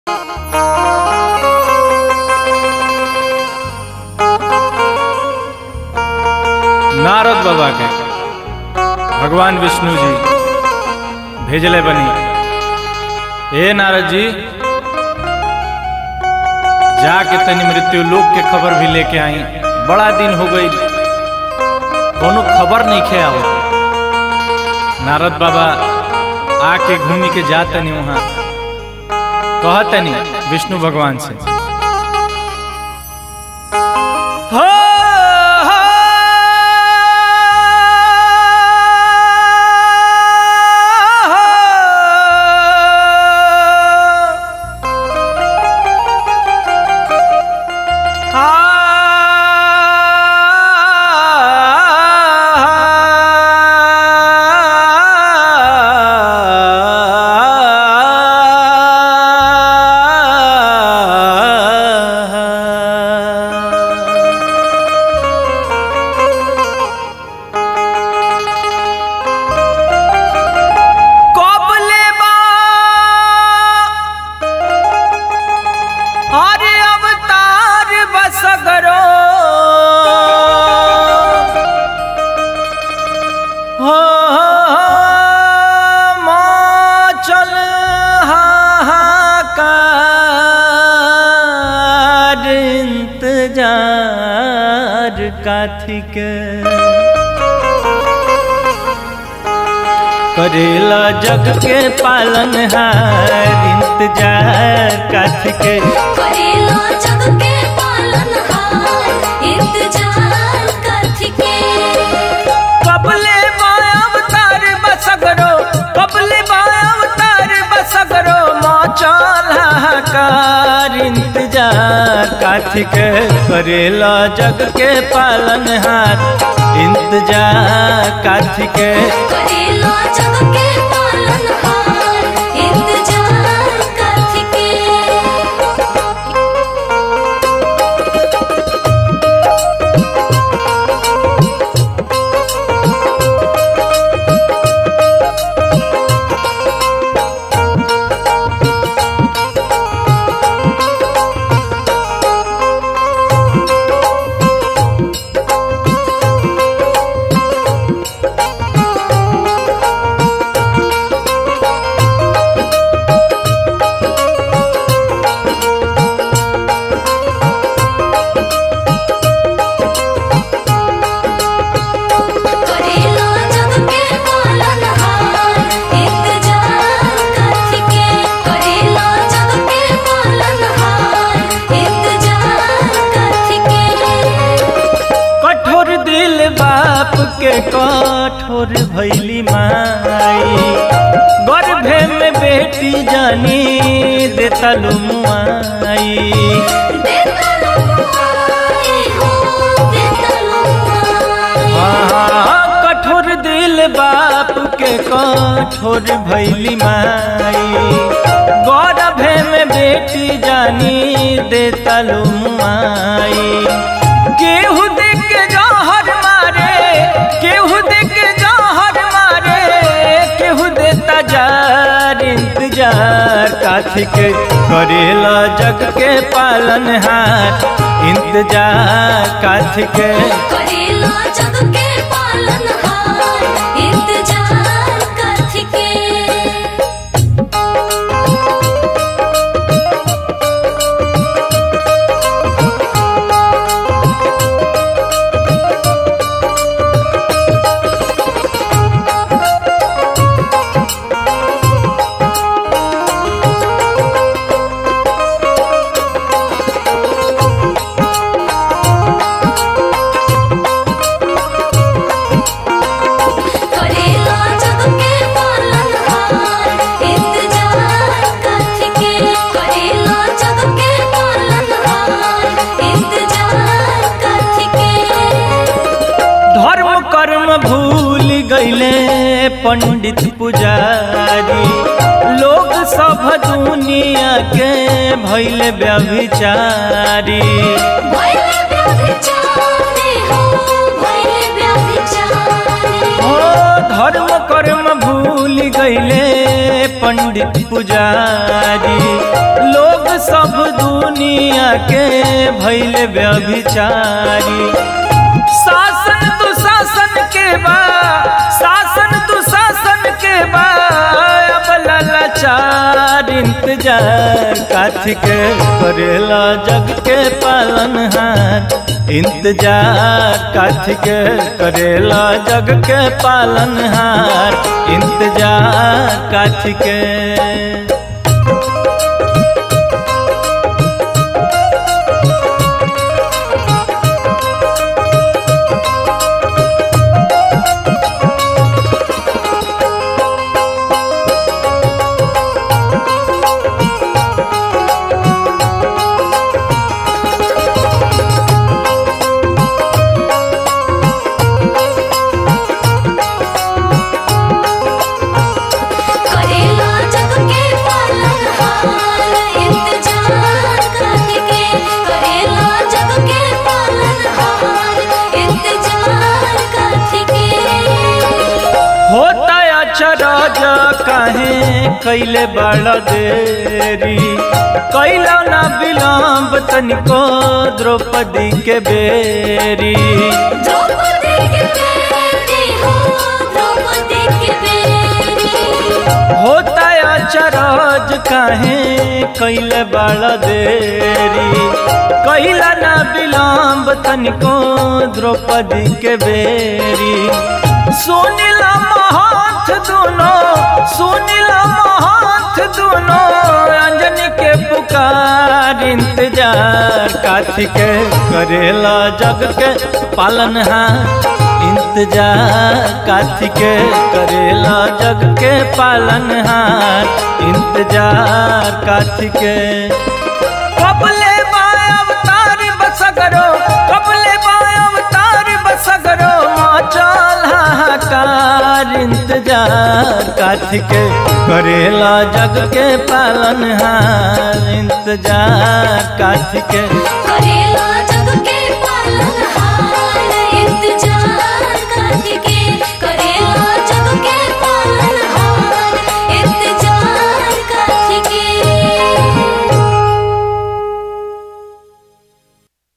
नारद बाबा के भगवान विष्णु जी भेजले बनी ए नारद जी जाके तनी मृत्यु लोक के खबर भी लेके आई बड़ा दिन हो गई कोनो खबर नहीं खे आओ नारद बाबा आके घूमी के जा तनी वहाँ कह तनी विष्णु भगवान से हो, हो, कबले बा अरे अवतार बसगरो हो चल हाहाकार इंतजार काथी के करेला जग के पालन हार इंतजार काथ के करेला जग के पालनहार इंतजार कथी के कबले अवतार बसगरो कबले अवतार बसगरो मचल हाहाकार इंतजार काथ के करेला जग के पालन हार इंतजार काथ के करेला जग के पालनहार इंतजार कथी के करेला जग के पालनहार इंतजार कथी के करेला जग के पालनहार इंतजार कथी के कठोर दिल बाप के कठोर भैली माई गर्भे में बेटी जानी देता लुमुआई देतलो माई हो देतलो माई हाँ, कठोर दिल बाप के कठोर भैली माई गर्भे में बेटी जानी देता लुमुआई केहू देख के जहर मारे केहू देख के जहर मारे केहू देता जार इंतजार काथी के करेला जग के पालन हार इंतजार काथी के करेला जग के पालनहार इंतजार कथी के करेला जग के पालनहार इंतजार कथी के करेला जग के पालनहार इंतजार कथी के धर्म कर्म भूल गईले पंडित पुजारी लोग सब दुनिया के भैले व्यभिचारी भइले व्यभिचारी हो भइले व्यभिचारी ओ धर्म कर्म भूल गईले पंडित पुजारी लोग सब दुनिया के भैले व्यभिचारी शासन दुशासन के बा शासन दुशासन के बा अब लाचार इंतजार काथी के करेला जग के पालनहार इंतजार काथी के करेला जग के पालनहार इंतजार काथी के करेला जग के पालनहार इंतजार करके करेला जग के पालनहार इंतजार करके होता अचरज काहे कैले बड़ देरी कैला ना विलम्ब तनिको द्रौपदी के बेरी द्रौपदी के बेटी हो द्रौपदी के बेटी होता अचरज काहे कैले बड़ देरी कैला ना विलम्ब तनिको द्रौपदी के बेरी सुनिला महंत दोनों सुनिला महंत दोनों अंजनी के पुकार इंतजार काथी के करेला जग के पालनहार इंतजार काथी के करेला जग के पालनहार इंतजार काथी के कबले बाय अवतार बसगरो कबले बाय अवतार बसगरो चल हाहाकार इंतजार काथी के करेला जग के पालनहार इंतजार काथी के करेला